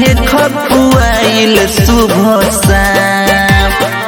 रहे खपुआइल सुबह शाम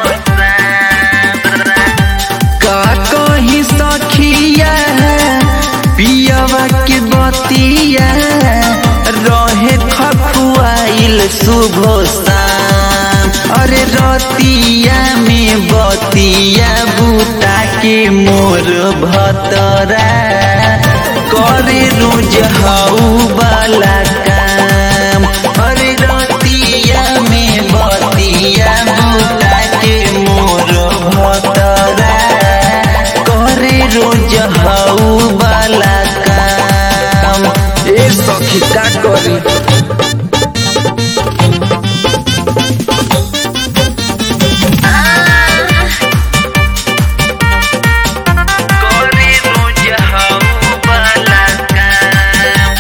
का कही सखिया पियवा के बतिया रहे खपुआइल सुबह शाम अरे रतिया में बतिया बूता के मोर भतरा करे रोज हाउ वाला काम अरे रतिया में बतिया बूता के मोर भतरा करे रोज हाउ वाला काम ए सखी का करी करे रोज हाउ वाला काम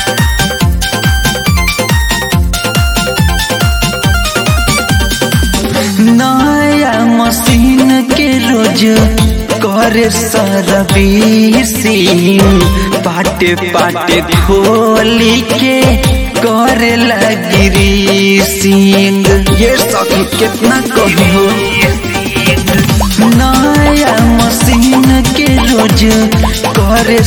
नया मशीन के रोज करे सर्विसिंग पाटे पाटे खोली के करे लगी सिंह ये सखी कितना कहो नया मशीन के रोज करे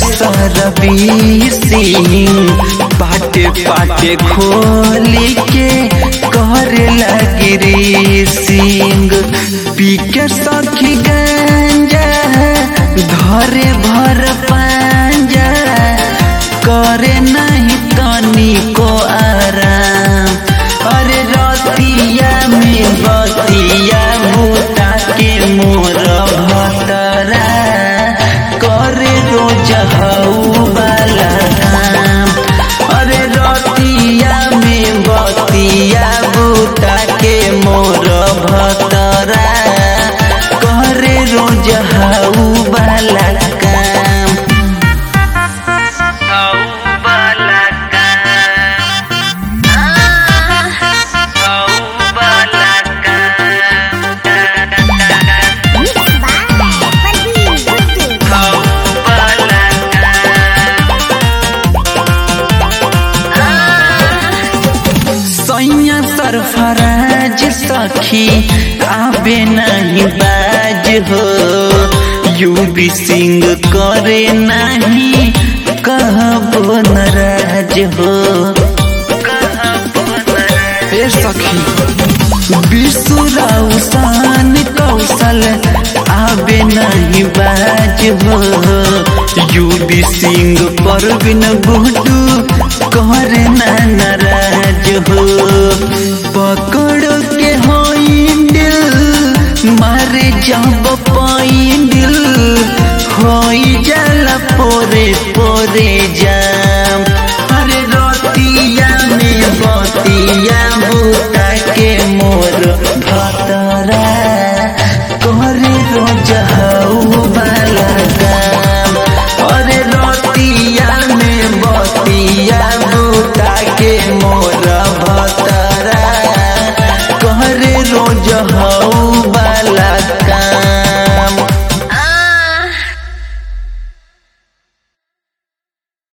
सर्विसिंग पाटे पाटे खोली के करे लगी सिंह पी के सखी गंजा घरे भर पांजा करे नहीं तनी को आराम अरे रतिया में बतिया बूता के मोर भतरा करे रोज हऊ वाला काम अरे रतिया में बतिया बूता के मोर भतरा करे रोज हऊ वाला काम हऊ वाला काम हऊ वाला काम हऊ वाला सैया सरफराज सखी आबे नहीं बाज हो यूबी सिंह करे नहीं कहबो नाराज हो ए सखी विश्वराव शान कौशल आबे नहीं बाज हो यूबी सिंह परवीन गुडू करे ना नाराज हो पकड़ के होइंदिल मारे जब पाइंदिल होई जाला पोरे पोरे जाम अरे रोतिया में बतिया बूता के मोर भतरा करे रोज हऊ वाला काम अरे रोतिया में बतिया बूता के मोर भतरा करे रोज हऊ वाला